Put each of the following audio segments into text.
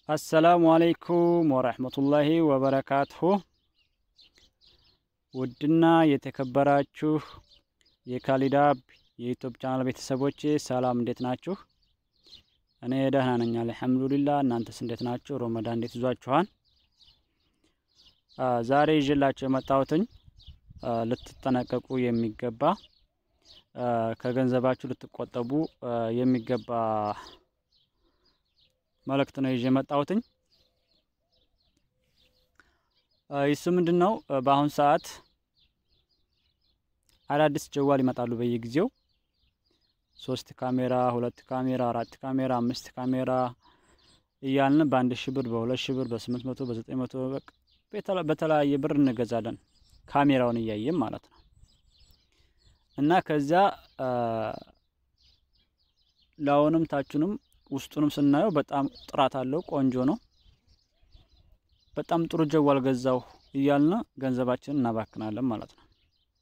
አሰላሙ አለይኩም ወረህመቱላሂ ወበረካቱሁ። ውድና የተከበራችሁ የካሊዳብ የዩቱብ ቻናል ቤተሰቦቼ ሰላም፣ እንዴት ናችሁ? እኔ ደህና ነኝ አልሐምዱሊላህ። እናንተስ እንዴት ናችሁ? ሮመዳን እንዴት ይዟችኋል? ዛሬ ይዤላችሁ የመጣሁትኝ ልትጠነቀቁ የሚገባ ከገንዘባችሁ ልትቆጠቡ የሚገባ መልእክት ነው ይዤ የመጣሁትኝ። ይሱ ምንድን ነው? በአሁኑ ሰዓት አዳዲስ ጀዋል ይመጣሉ በየጊዜው ሶስት ካሜራ፣ ሁለት ካሜራ፣ አራት ካሜራ፣ አምስት ካሜራ እያልን በአንድ ሺህ ብር፣ በሁለት ሺህ ብር፣ በስምንት መቶ በዘጠኝ መቶ በተለያየ ብር እንገዛለን ካሜራውን እያየም ማለት ነው። እና ከዚያ ላውንም ታችንም ውስጡንም ስናየው በጣም ጥራት አለው፣ ቆንጆ ነው። በጣም ጥሩ ጀዋል ገዛው እያልን ገንዘባችንን እናባክናለን ማለት ነው።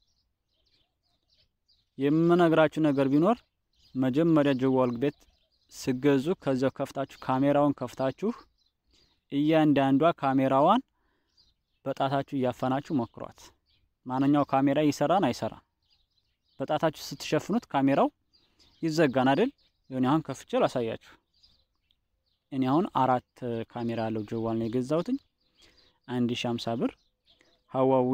የምነግራችሁ ነገር ቢኖር መጀመሪያ ጀዋል ቤት ስገዙ ከዚያው ከፍታችሁ ካሜራውን ከፍታችሁ እያንዳንዷ ካሜራዋን በጣታችሁ እያፈናችሁ ሞክሯት። ማንኛው ካሜራ ይሰራን አይሰራም። በጣታችሁ ስትሸፍኑት ካሜራው ይዘጋን አይደል? የሆነ አሁን ከፍቼ ላሳያችሁ። እኔ አሁን አራት ካሜራ ያለው ጀዋል ነው የገዛሁትኝ አንድ ሺ ሃምሳ ብር ሀዋዊ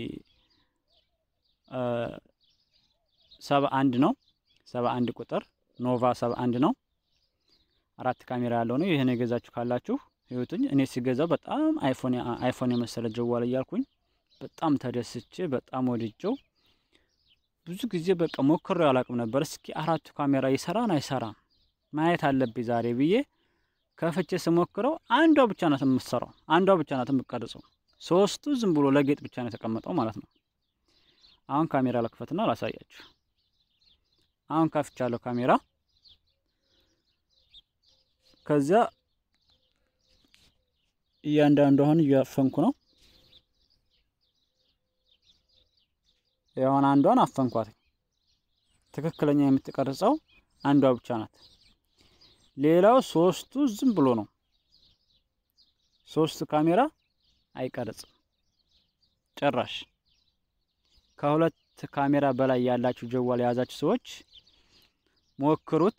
ሰባ አንድ ነው ሰባ አንድ ቁጥር ኖቫ ሰባ አንድ ነው። አራት ካሜራ ያለው ነው። ይህን የገዛችሁ ካላችሁ ህይወቱኝ እኔ ሲገዛው በጣም አይፎን አይፎን የመሰለ ጀዋል እያልኩኝ በጣም ተደስቼ በጣም ወድጀው ብዙ ጊዜ በቃ ሞክሬው አላውቅም ነበር። እስኪ አራቱ ካሜራ ይሰራን አይሰራም ማየት አለብኝ ዛሬ ብዬ ከፍቼ ስሞክረው አንዷ ብቻ ናት የምትሰራው፣ አንዷ ብቻ ናት የምትቀርጸው። ሶስቱ ዝም ብሎ ለጌጥ ብቻ ነው የተቀመጠው ማለት ነው። አሁን ካሜራ ለክፈትና ላሳያችሁ። አሁን ከፍቻለሁ ካሜራ። ከዚያ እያንዳንዱ አሁን እያፈንኩ ነው። የሆነ አንዷን አፈንኳት። ትክክለኛ የምትቀርጸው አንዷ ብቻ ናት። ሌላው ሶስቱ ዝም ብሎ ነው። ሶስቱ ካሜራ አይቀርጽም ጭራሽ። ከሁለት ካሜራ በላይ ያላችሁ ጀዋል የያዛችሁ ሰዎች ሞክሩት።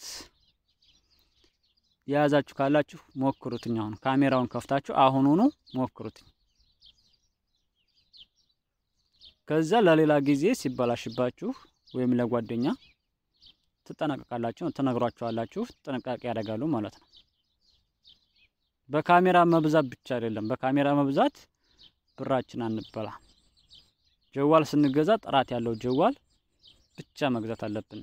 የያዛችሁ ካላችሁ ሞክሩትኝ። አሁን ካሜራውን ከፍታችሁ አሁኑኑ ሞክሩትኝ። ከዛ ለሌላ ጊዜ ሲበላሽባችሁ ወይም ለጓደኛ ትጠነቀቃላችሁ፣ ትነግሯቸዋላችሁ። ጥንቃቄ ያደርጋሉ ማለት ነው። በካሜራ መብዛት ብቻ አይደለም። በካሜራ መብዛት ብራችን አንበላ። ጀዋል ስንገዛ ጥራት ያለው ጀዋል ብቻ መግዛት አለብን።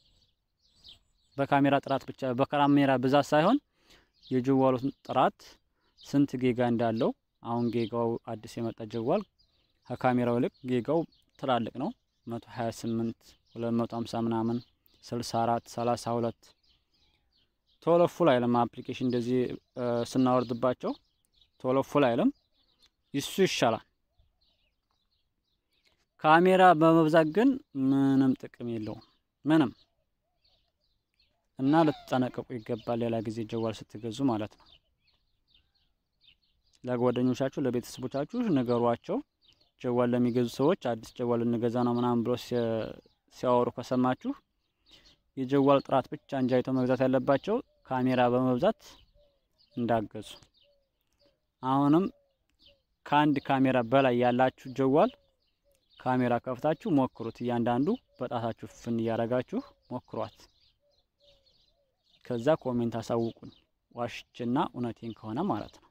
በካሜራ ጥራት ብቻ በካሜራ ብዛት ሳይሆን የጀዋሉን ጥራት ስንት ጌጋ እንዳለው አሁን ጌጋው አዲስ የመጣ ጀዋል ከካሜራው ይልቅ ጌጋው ትላልቅ ነው። 128 250 ምናምን 64 32 ቶሎ ፉል አይልም። አፕሊኬሽን እንደዚህ ስናወርድባቸው ቶሎ ፉል አይልም። ይሱ ይሻላል። ካሜራ በመብዛት ግን ምንም ጥቅም የለውም ምንም እና ልትጠነቀቁ ይገባል። ሌላ ጊዜ ጀዋል ስትገዙ ማለት ነው። ለጓደኞቻችሁ ለቤተሰቦቻችሁ ንገሯቸው። ጀዋል ለሚገዙ ሰዎች አዲስ ጀዋል እንገዛ ነው ምናምን ብሎ ሲያወሩ ከሰማችሁ የጀዋል ጥራት ብቻ እንጂ አይተው መግዛት ያለባቸው ካሜራ በመብዛት እንዳገዙ። አሁንም ከአንድ ካሜራ በላይ ያላችሁ ጀዋል ካሜራ ከፍታችሁ ሞክሩት። እያንዳንዱ በጣታችሁ ፍን እያደረጋችሁ ሞክሯት። ከዛ ኮሜንት አሳውቁኝ፣ ዋሽችና እውነቴን ከሆነ ማለት ነው።